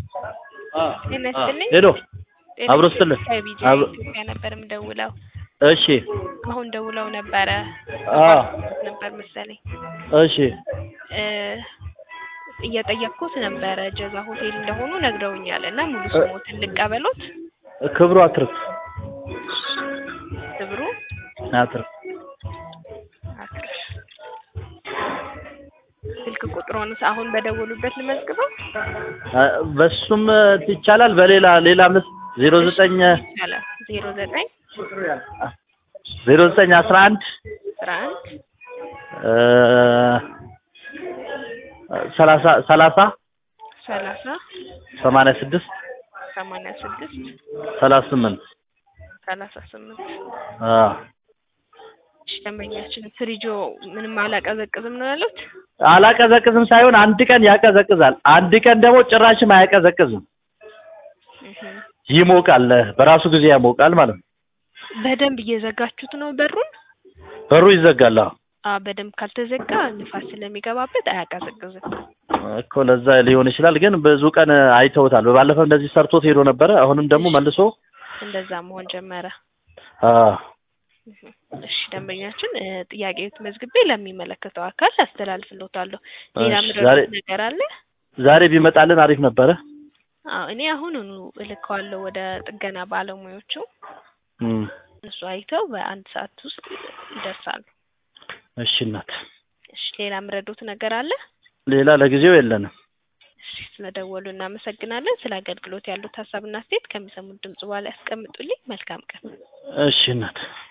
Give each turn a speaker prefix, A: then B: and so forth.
A: ጤና ይስጥልኝ።
B: ሄሎ
A: ጤና
B: አብሮ
A: ይስጥልኝ።
B: ስትልህ
A: ከቢጃ
B: አብሮ-
A: ኢትዮጵያ ነበር የምደውለው።
B: እሺ
A: አሁን ደውለው ነበረ
B: አ
A: ነበር መሰለኝ
B: እሺ
A: እ እየጠየቅኩት ነበረ ጀዛ ሆቴል እንደሆኑ ነግረውኛል እና ሙሉ ስሞትን ልቀበሎት
B: ክብሩ አትርፍ
A: ክብሩ
B: አትርፍ
A: አክር ስልክ ቁጥሮን አሁን በደወሉበት ልመዝግበው
B: አ፣ በሱም ይቻላል። በሌላ ሌላ ምስ ዜሮ ዘጠኝ
A: ይቻላል ዜሮ ዘጠኝ
B: ዜሮ ዘጠኝ አስራ አንድ
A: አስራ አንድ
B: እ፣ ሰላሳ ሰላሳ
A: ሰላሳ
B: ሰማንያ ስድስት
A: ሰማንያ ስድስት
B: ሰላሳ ስምንት
A: ሰላሳ ስምንት
B: አ
A: እሺ ደንበኛችን ፍሪጆ ምንም አላቀዘቅዝም ነው ያሉት
B: አላቀዘቅዝም ሳይሆን አንድ ቀን ያቀዘቅዛል፣ አንድ ቀን ደግሞ ጭራሽም አያቀዘቅዝም።
A: እህ
B: ይሞቃል፣ በራሱ ጊዜ ያሞቃል ማለት ነው።
A: በደንብ እየዘጋችሁት ነው በሩን
B: በሩ ይዘጋል። አዎ
A: አ በደንብ ካልተዘጋ ንፋስ ስለሚገባበት አያቀዘቅዝም
B: እኮ ለዛ ሊሆን ይችላል። ግን ብዙ ቀን አይተውታል። ባለፈው እንደዚህ ሰርቶት ሄዶ ነበረ። አሁንም ደግሞ መልሶ
A: እንደዛ መሆን ጀመረ
B: አ
A: እህ እሺ ደንበኛችን እ ጥያቄዎት መዝግቤ ለሚመለከተው አካል አስተላልፍልዎታለሁ ሌላ
B: እሺ፣
A: ምድረስ
B: ዛሬ-
A: ነገር አለ
B: ዛሬ ቢመጣልን አሪፍ ነበረ።
A: አዎ እኔ አሁኑኑ እልከዋለሁ ወደ ጥገና ባለሙያዎቹ
B: እም፣
A: እሱ አይተው በአንድ ሰዓት ውስጥ ይደርሳሉ
B: እሺ እናት፣
A: እሺ ሌላ ምረዶት ነገር አለ
B: ሌላ ለጊዜው የለንም።
A: እሺ ስለደወሉ እናመሰግናለን ስለ አገልግሎት ያሉት ሀሳብና አስተያየት ከሚሰሙት ድምጽ በኋላ ያስቀምጡልኝ መልካም ቀን
B: እሺ እናት